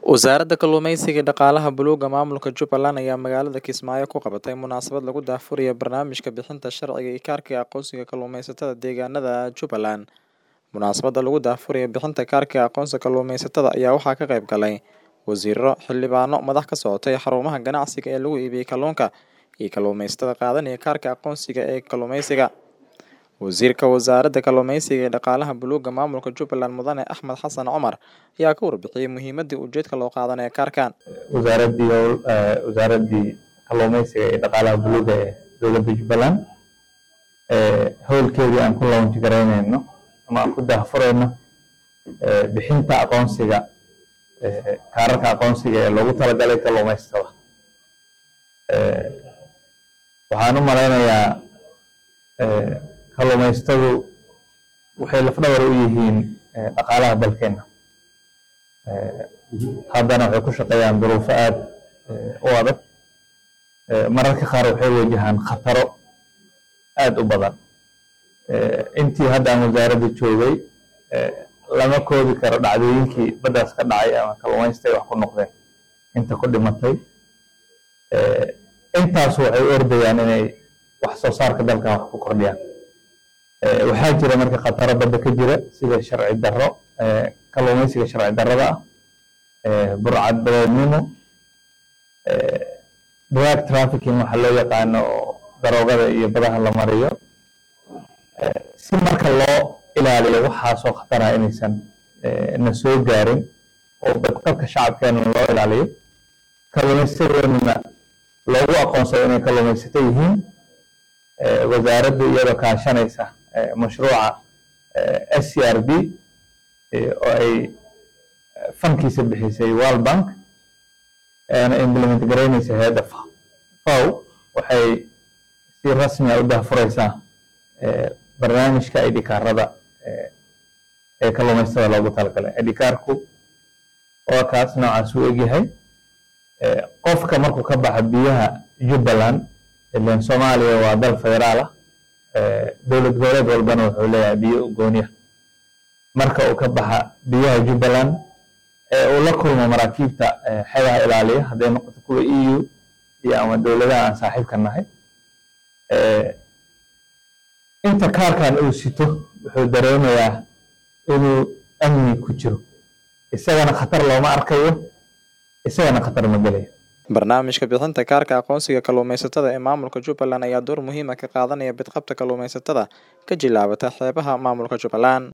Wasaaradda Kalluumeysiga iyo Dhaqaalaha Buluugga Maamulka Jubbaland ayaa magaalada Kismaayo ku qabatay munaasabad lagu daahfurayo barnaamijka bixinta sharciga iyo kaarka aqoonsiga kalluumeysatada deegaanada Jubbaland. Munaasabadda lagu daahfurayo bixinta kaarka aqoonsiga kalluumeysatada ayaa waxaa ka qayb galay wasiirro, xildhibaano, madax ka socotay xarumaha ganacsiga ee lagu iibiyo kalluunka, iyo kalluumeysatada qaadanaya kaarka aqoonsiga ee kalluumeysiga. Wasiirka Wasaaradda Kalluumeysiga iyo Dhaqaalaha Buluugga Maamulka Jubbaland Mudane Axmed Xasan Cumar ayaa ka warbixiyay muhiimadda iyo ujeedka loo qaadanayo kaarkan. wasaaradii howl- eh, wasaaradii kalluumeysiga iyo dhaqaalaha buluuga ee dowladda jubbaland eh, howlkeedii aan ku launch garaynayno ama aan ku daahfurayno eh, bixinta aqoonsiga eh, kaararka aqoonsiga ee loogu talagalay kalluumeysatada Eh, waxaan u malaynayaa eh, kalluumeystadu waxay lafdhabar u yihiin eh, dhaqaalaha dalkeena Eh, haddana waxay ku shaqeeyaan duruufo aad eh, u adag Eh, mararka qaar waxay wajahaan khataro aad u badan Eh, intii hadda aan wasaaradda joogay eh, lama koobi karo dhacdooyinkii baddaas ka dhacay ama kalluumaysta ay wax ku noqdeen inta ku dhimatay Eh, intaas waxay u ordayaan inay wax soo saarka dalkan wax ku kordhiyaan Eh, waxaa jira marka khataro badda ka jira sida sharci darro eh, kalluumaysiga sharci darrada ah eh, burcad badeednimo eh, drug trafficking waxa loo yaqaano oo daroogada iyo badaha la mariyo Eh, si marka loo ilaaliyo waxaasoo khatara inaysan eh, na soo gaarin oo badqabka shacabkeena loo ilaaliyo kalluumaysadeennana loogu aqoonsado inay kalluumaysato yihiin eh, wasaaraddu iyadoo kaashanaysa eh, mashruuca eh, SCRB eh, oo ay eh, fankiisa bixisay World Bank eena implement garaynaysa hay'adda FAO FAO waxay si rasmi ah u daahfuraysaa eh, barnaamijka ID kaarada eh, ee kalluumaysatada loogu talagalay ID kaarku waa kaas noocaas u egyahay Eh, qofka markuu ka baxa biyaha Jubbaland ileen Soomaaliya waa dal federaal ah eh, dowlad goboleed walbana wuxuu leeyahay biyo u gooni ah marka uu ka baxa biyaha Jubbaland ee uu la kulmo maraakiibta eh, xeebaha ilaaliya hadday noqoto kuwa EU iyo ama dowladaha aan saaxiibka nahay Eh, inta kaarkan uu sito wuxuu dareemayaa inuu amni ku jiro isagana khatar looma arkayo isagana khatar ma gelayo Barnaamijka bixinta kaarka aqoonsiga kalluumeysatada ee maamulka Jubbaland ayaa door muhiim ah ka qaadanaya badqabka kalluumeysatada ka jilaabata xeebaha maamulka Jubbaland.